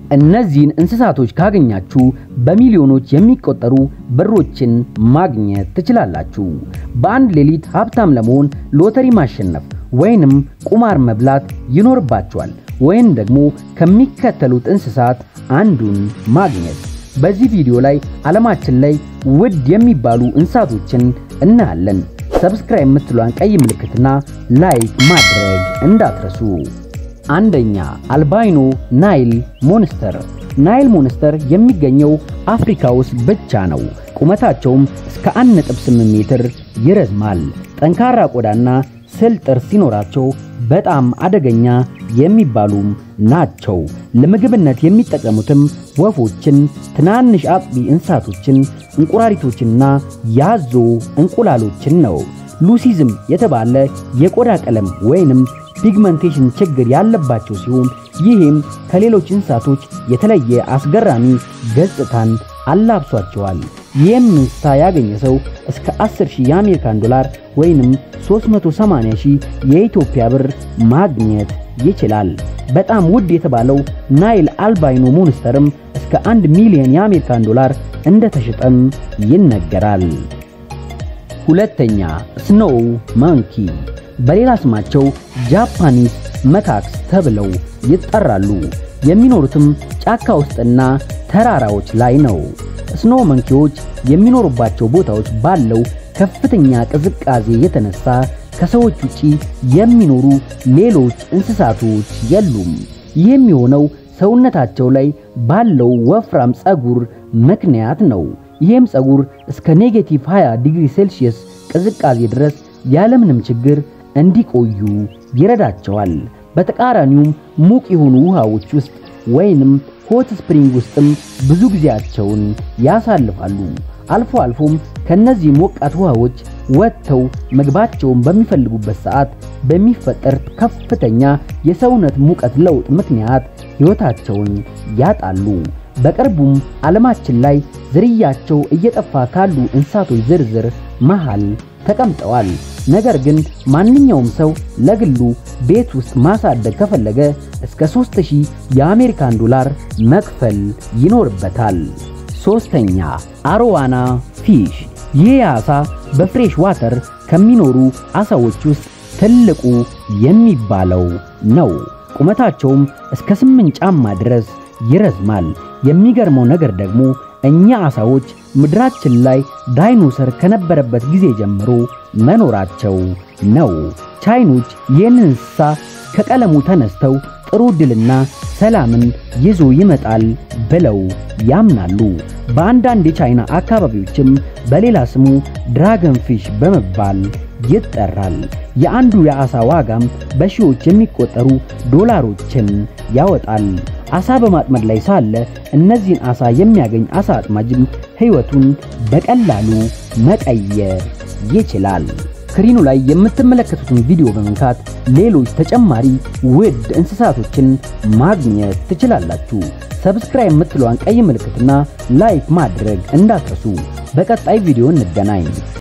እነዚህን እንስሳቶች ካገኛችሁ በሚሊዮኖች የሚቆጠሩ ብሮችን ማግኘት ትችላላችሁ። በአንድ ሌሊት ሀብታም ለመሆን ሎተሪ ማሸነፍ ወይንም ቁማር መብላት ይኖርባችኋል። ወይም ደግሞ ከሚከተሉት እንስሳት አንዱን ማግኘት። በዚህ ቪዲዮ ላይ ዓለማችን ላይ ውድ የሚባሉ እንስሳቶችን እናያለን። ሰብስክራይብ የምትሏን ቀይ ምልክትና ላይክ ማድረግ እንዳትረሱ። አንደኛ አልባይኖ ናይል ሞንስተር። ናይል ሞንስተር የሚገኘው አፍሪካ ውስጥ ብቻ ነው። ቁመታቸውም እስከ 1.8 ሜትር ይረዝማል። ጠንካራ ቆዳና ስል ጥርስ ሲኖራቸው በጣም አደገኛ የሚባሉም ናቸው። ለምግብነት የሚጠቀሙትም ወፎችን፣ ትናንሽ አጥቢ እንስሳቶችን፣ እንቁራሪቶችንና ያዞ እንቁላሎችን ነው። ሉሲዝም የተባለ የቆዳ ቀለም ወይንም ፒግመንቴሽን ችግር ያለባቸው ሲሆን ይህም ከሌሎች እንስሳቶች የተለየ አስገራሚ ገጽታን አላብሷቸዋል። ይህም እንስሳ ያገኘ ሰው እስከ 10000 የአሜሪካን ዶላር ወይንም 380000 የኢትዮጵያ ብር ማግኘት ይችላል። በጣም ውድ የተባለው ናይል አልባይኖ ሞንስተርም እስከ 1 ሚሊዮን የአሜሪካን ዶላር እንደተሸጠም ይነገራል። ሁለተኛ ስኖው ማንኪ በሌላ ስማቸው ጃፓኒስ መካክስ ተብለው ይጠራሉ። የሚኖሩትም ጫካ ውስጥና ተራራዎች ላይ ነው። ስኖ መንኪዎች የሚኖሩባቸው ቦታዎች ባለው ከፍተኛ ቅዝቃዜ የተነሳ ከሰዎች ውጪ የሚኖሩ ሌሎች እንስሳቶች የሉም። ይህም የሆነው ሰውነታቸው ላይ ባለው ወፍራም ፀጉር ምክንያት ነው። ይህም ፀጉር እስከ ኔጌቲቭ 20 ዲግሪ ሴልሺየስ ቅዝቃዜ ድረስ ያለምንም ችግር እንዲቆዩ ይረዳቸዋል። በተቃራኒውም ሙቅ የሆኑ ውሃዎች ውስጥ ወይንም ሆት ስፕሪንግ ውስጥም ብዙ ጊዜያቸውን ያሳልፋሉ። አልፎ አልፎም ከነዚህ ሞቃት ውሃዎች ወጥተው ምግባቸውን በሚፈልጉበት ሰዓት በሚፈጠር ከፍተኛ የሰውነት ሙቀት ለውጥ ምክንያት ሕይወታቸውን ያጣሉ። በቅርቡም ዓለማችን ላይ ዝርያቸው እየጠፋ ካሉ እንስሳቶች ዝርዝር መሃል ተቀምጠዋል። ነገር ግን ማንኛውም ሰው ለግሉ ቤት ውስጥ ማሳደግ ከፈለገ እስከ 3000 የአሜሪካን ዶላር መክፈል ይኖርበታል። ሶስተኛ አሮዋና ፊሽ። ይህ ዓሳ በፍሬሽ ዋተር ከሚኖሩ ዓሳዎች ውስጥ ትልቁ የሚባለው ነው። ቁመታቸውም እስከ 8 ጫማ ድረስ ይረዝማል። የሚገርመው ነገር ደግሞ እኛ ዓሳዎች ምድራችን ላይ ዳይኖሰር ከነበረበት ጊዜ ጀምሮ መኖራቸው ነው። ቻይኖች ይህንን እንስሳ ከቀለሙ ተነስተው ጥሩ ድልና ሰላምን ይዞ ይመጣል ብለው ያምናሉ። በአንዳንድ የቻይና አካባቢዎችም በሌላ ስሙ ድራገን ፊሽ በመባል ይጠራል። የአንዱ የዓሳ ዋጋም በሺዎች የሚቆጠሩ ዶላሮችን ያወጣል። ዓሳ በማጥመድ ላይ ሳለ እነዚህን ዓሳ የሚያገኝ ዓሳ አጥማጅም ሕይወቱን በቀላሉ መቀየር ይችላል። ስክሪኑ ላይ የምትመለከቱትን ቪዲዮ በመንካት ሌሎች ተጨማሪ ውድ እንስሳቶችን ማግኘት ትችላላችሁ። ሰብስክራይብ የምትለዋን ቀይ ምልክትና ላይክ ማድረግ እንዳትረሱ። በቀጣይ ቪዲዮ እንገናኝ።